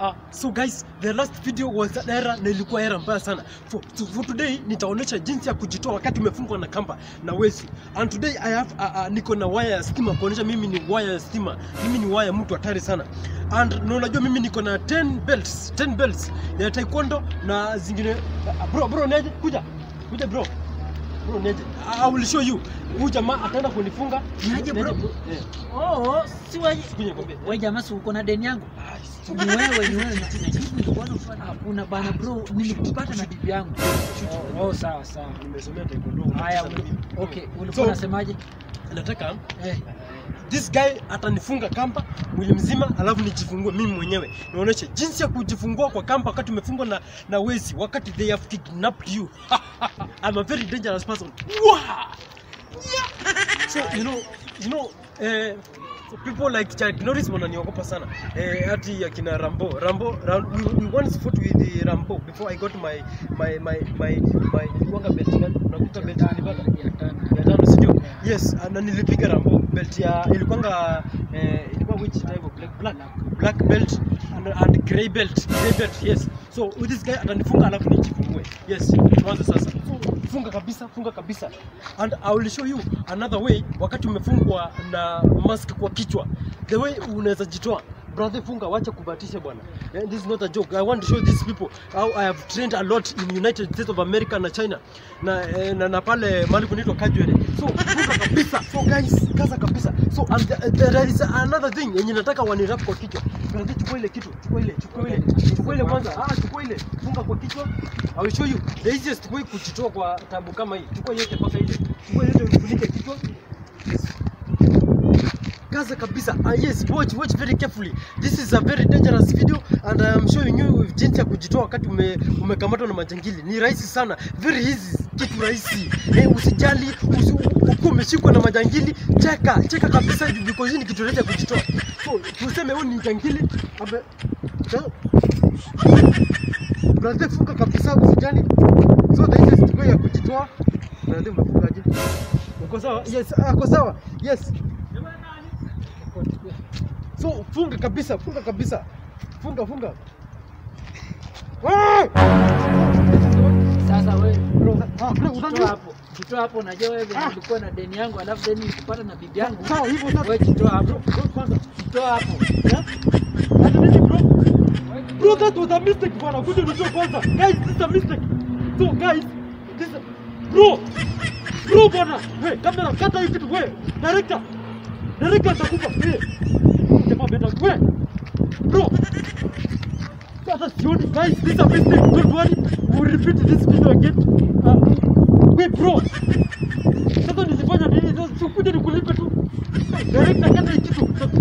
Uh, so guys, the last video was an error na ilikuwa error mbaya sana. For, so for today nitaonyesha jinsi ya kujitoa wakati umefungwa na kamba na wezi. And today I have uh, uh, niko na waya ya stima kuonyesha mimi ni waya ya stima. Mimi ni waya mtu hatari sana. And na unajua mimi niko na 10 belts, 10 belts ya taekwondo na zingine uh, bro bro neje kuja. Kuja bro. Bro neje. I will show you. Huyu jamaa ataenda kunifunga. Niaje, bro? Eh. Oh, si wewe. Kuja nikwambie. Wewe jamaa si uko na deni yangu? Ah, Ni wewe, ni wewe. Na- najibu nilikuwa nafanya hakuna bana bro, nilikupata na bibi yangu. Oh, oh, sawa sawa. Nimesomea taekwondo. Haya, Sana uli- mimi. okay, So- ulikuwa unasemaje? Nataka Eh, this guy atanifunga kamba mwili mzima, alafu nijifungue mimi mwenyewe, nionyeshe jinsi ya kujifungua kwa kamba wakati umefungwa na, na wezi, wakati they have kidnapped you. I'm a very dangerous person. Wow! Yeah! So you know, you know, eh, people like Chuck Norris wananiogopa sana eh, hati akina Rambo Rambo Ram, we, we once fought with the Rambo before I got my my my my my nilikuwanga belt gani? Unakuta belt nilipata ya tano. ya tano sijui yes na nilipiga rambo belt ya ilikuwanga eh, ilikuwa which type of black black black belt and, and gray belt gray belt yes so with this guy atanifunga alafu nijifungue yes tuanze sasa So, funga kabisa funga kabisa and i will show you another way wakati umefungwa na mask kwa kichwa the way unaweza jitoa brother funga wacha kubatisha bwana Eh, this is not a joke i want to show these people how i have trained a lot in united states of america na china na, eh, na, na pale mahali kunaitwa Kajwere. So funga kabisa. So guys, kaza kabisa. So and the, there is another thing yenye nataka wanirap kwa kichwa. Brother, chukua ile kitu, chukua ile, chukua ile, chukua ile kwanza. Ah, chukua ile, funga kwa kichwa. I will show you the easiest way kujitoa kwa tabu kama hii. Chukua yote mpaka ile. Chukua yote ufunike kichwa. Yes. Kaza kabisa. Ah, yes, watch, watch very carefully. This is a very dangerous video and I am showing you jinsi ya kujitoa wakati ume, umekamatwa na majangili. Ni rahisi sana, very easy, kitu rahisi. Eh, usijali, usi, ukiwa umeshikwa na majangili, cheka, cheka kabisa juu because hii ni kitu rahisi ya kujitoa. So, tuseme huyu ni jangili, abe eh, Brother, funga kabisa, usijali. So the easiest way ya kujitoa. Brother, umefungaje? Uko sawa? Yes, ako sawa. Yes. So funga kabisa, funga kabisa. Funga, funga. Ah! Sasa wewe bro, Ah, bro, jitoa unajua- hapo. Jitoa hapo, unajua wewe venye Ah. ulikuwa na deni yangu alafu deni nikupata na bibi yangu. Sawa, hivyo sasa. Wewe jitoa hapo. Bro, kwanza. Jitoa hapo. Yeah? Ati nini bro? Bro, that was a mistake bwana. Kuja nijue kwanza. Guys, this is a mistake. So guys, this is Bro! Bro bwana. We, kamera kata hii kitu we. Director. Director atakufa. Eh. Jamaa beta. We. Bro. Sasa sioni guys, this is a mistake. Don't worry. We'll repeat this video again. Uh, we bro. Sasa nilifanya nini? Sasa Sikuja nikulipe tu. Director kata hii kitu.